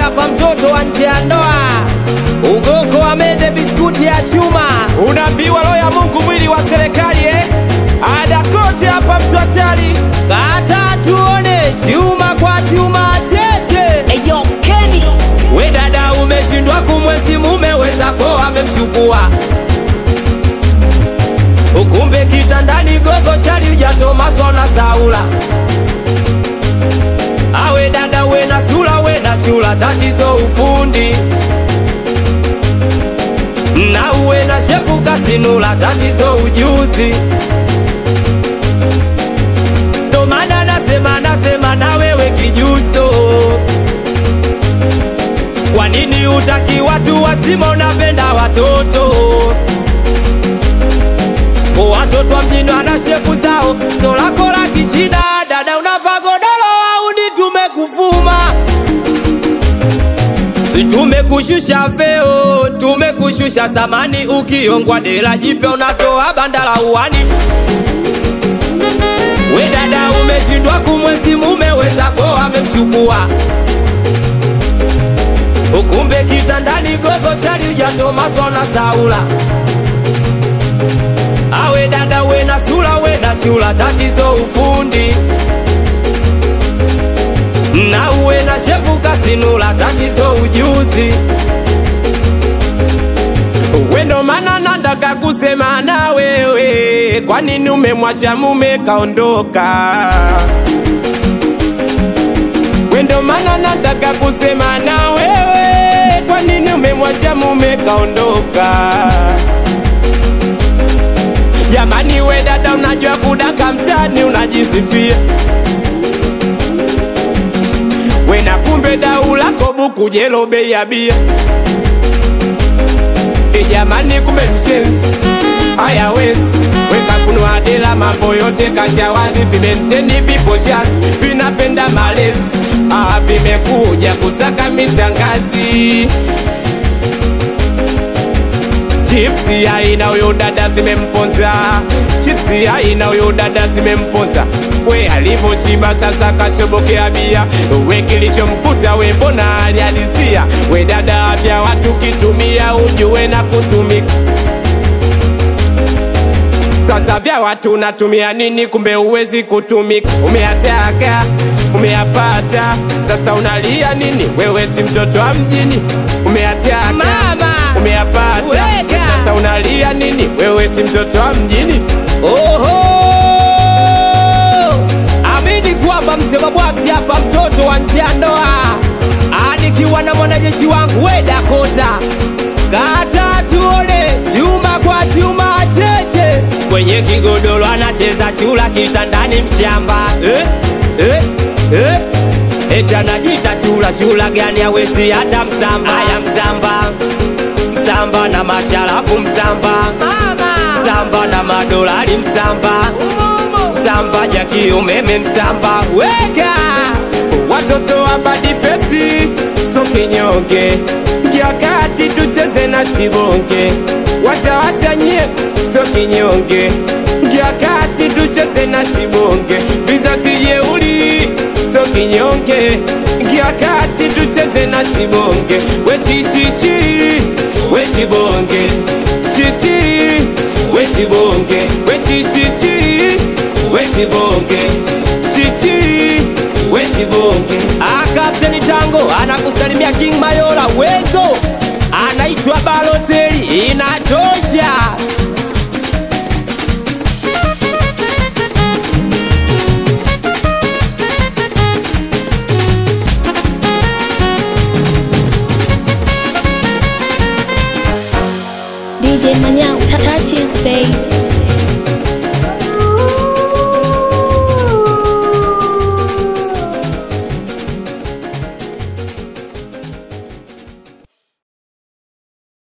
hapa mtoto wa nje ya ndoa ugoko wa mende biskuti ya chuma unaambiwa roho ya Mungu mwili wa serikali eh? ada kote hapa mtu hatari kata tuone chuma kwa chuma cheche Eyo Kenny we dada umeshindwa kumwezi mume wezako amemchukua ukumbe kitandani gogo chali ujatomaswa na saula awe dada we na sula we na shula tatizo ufundi na uwe na shepu kasinula tatizo ujuzi ndo maana nasema nasema na wewe kijuso kwa nini utaki watu wazima unapenda watoto watoto wa mjini wana shepu zao so lako la kichina dada unavaa godoro au ni tumekufuma Si tumekushusha veo tumekushusha thamani ukiongwa dela jipya unatoa banda la uwani we dada umeshindwa kumwezi mume wezako amemchukua ukumbe kitandani gogo chali ujatomaswa na saula awe dada we na sula we na shula tatizo ufundi na uwe na shepu kasinula tatizo ujuzi wendo mana nataka kusema na wewe kwa nini umemwacha mume kaondoka wendo mana nataka kusema na wewe kwa nini umemwacha mume kaondoka jamani we dada unajua kudaka mtani unajisifia we na kumbe dau lako buku jelo bei ya bia E jamani kumbe mshenzi haya wezi weka kunwa dela mambo yote kasha wazi vimenteni vipo shazi vinapenda malezi ah, vimekuja kusaka mishangazi chipsi aina huyo dada zimemponza chipsi aina huyo dada zimemponza we alivyoshiba sasa kashobokea bia we kilichomkuta we mbona alihalisia we dada vya watu kitumia ujue na kutumika sasa vya watu natumia nini kumbe uwezi kutumika umeyataka umeyapata sasa unalia nini wewe si mtoto wa mjini umeyataka Mama! umeyapata Weka! sasa unalia nini wewe si mtoto wa mjini Oho! Amini kwamba msema bwaki hapa mtoto wa nje ya ndoa, anikiwa na mwanajeshi wangu we Dakota, kata tuone chuma kwa chuma cheche, kwenye kigodoro anacheza chula kitandani mshamba eh, eh, eh. Eti anajita chula chula gani awezi hata msamba aya msamba msamba na masharafu msamba msamba na madolari msamba msamba jaki umeme msamba weka watoto wa badifesi so kinyonge ngiakati tucheze na sibonge washawashanyie so kinyonge ngiakati tucheze na sibonge vizazi yeuli so kinyonge ngiakati tucheze na sibonge wechichichi wechibonge chichi wechibonge wechichichi wechibonge chichi wechibonge akapteni tango anakusalimia king mayola wezo anaitwa baloteli inatosha DJ Manyao, touches, babe.